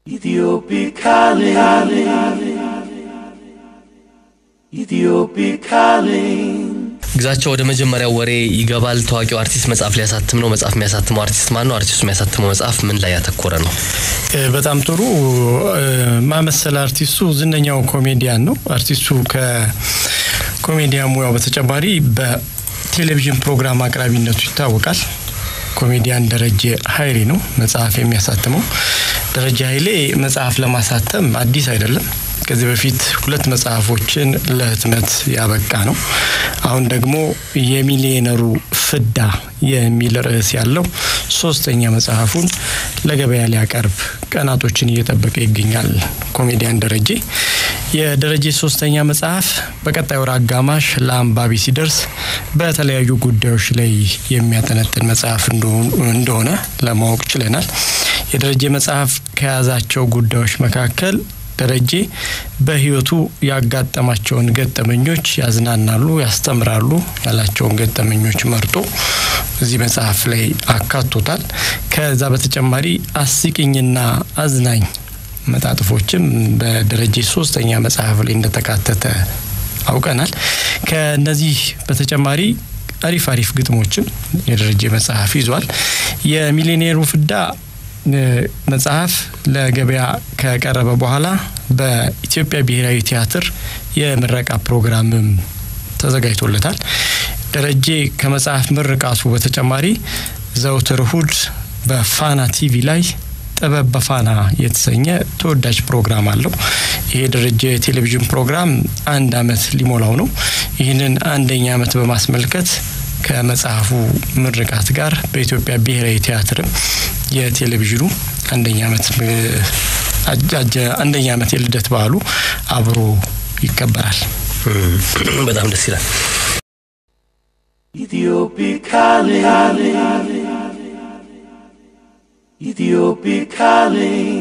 Ethiopic calling. Ethiopic calling. ግዛቸው ወደ መጀመሪያው ወሬ ይገባል። ታዋቂው አርቲስት መጽሐፍ ሊያሳትም ነው። መጽሐፍ የሚያሳትመው አርቲስት ማን ነው? አርቲስቱ የሚያሳትመው መጽሐፍ ምን ላይ ያተኮረ ነው? በጣም ጥሩ ማመሰል አርቲስቱ ዝነኛው ኮሜዲያን ነው። አርቲስቱ ከኮሜዲያን ሙያው በተጨማሪ በቴሌቪዥን ፕሮግራም አቅራቢነቱ ይታወቃል። ኮሜዲያን ደረጀ ኃይሌ ነው መጽሐፍ የሚያሳትመው። ደረጀ ኃይሌ መጽሐፍ ለማሳተም አዲስ አይደለም። ከዚህ በፊት ሁለት መጽሐፎችን ለህትመት ያበቃ ነው። አሁን ደግሞ የሚሊዮነሩ ፍዳ የሚል ርዕስ ያለው ሶስተኛ መጽሐፉን ለገበያ ሊያቀርብ ቀናቶችን እየጠበቀ ይገኛል። ኮሜዲያን ደረጀ የደረጀ ሶስተኛ መጽሐፍ በቀጣይ ወር አጋማሽ ለአንባቢ ሲደርስ በተለያዩ ጉዳዮች ላይ የሚያጠነጥን መጽሐፍ እንደሆነ ለማወቅ ችለናል። የደረጀ መጽሐፍ ከያዛቸው ጉዳዮች መካከል ደረጀ በህይወቱ ያጋጠማቸውን ገጠመኞች ያዝናናሉ፣ ያስተምራሉ ያላቸውን ገጠመኞች መርጦ እዚህ መጽሐፍ ላይ አካቶታል። ከዛ በተጨማሪ አስቂኝና አዝናኝ መጣጥፎችም በደረጀ ሶስተኛ መጽሐፍ ላይ እንደተካተተ አውቀናል። ከነዚህ በተጨማሪ አሪፍ አሪፍ ግጥሞችም የደረጀ መጽሐፍ ይዟል። የሚሊኔሩ ፍዳ መጽሐፍ ለገበያ ከቀረበ በኋላ በኢትዮጵያ ብሔራዊ ቲያትር የምረቃ ፕሮግራምም ተዘጋጅቶለታል። ደረጀ ከመጽሐፍ ምርቃቱ በተጨማሪ ዘውትር እሁድ በፋና ቲቪ ላይ ጥበብ በፋና የተሰኘ ተወዳጅ ፕሮግራም አለው። ይሄ ደረጀ የቴሌቪዥን ፕሮግራም አንድ አመት ሊሞላው ነው። ይህንን አንደኛ አመት በማስመልከት ከመጽሐፉ ምርቃት ጋር በኢትዮጵያ ብሔራዊ ቲያትርም የቴሌቪዥኑ አንደኛ ዓመት አንደኛ ዓመት የልደት በዓሉ አብሮ ይከበራል። በጣም ደስ ይላል። Ethiopic calling. Ethiopic calling.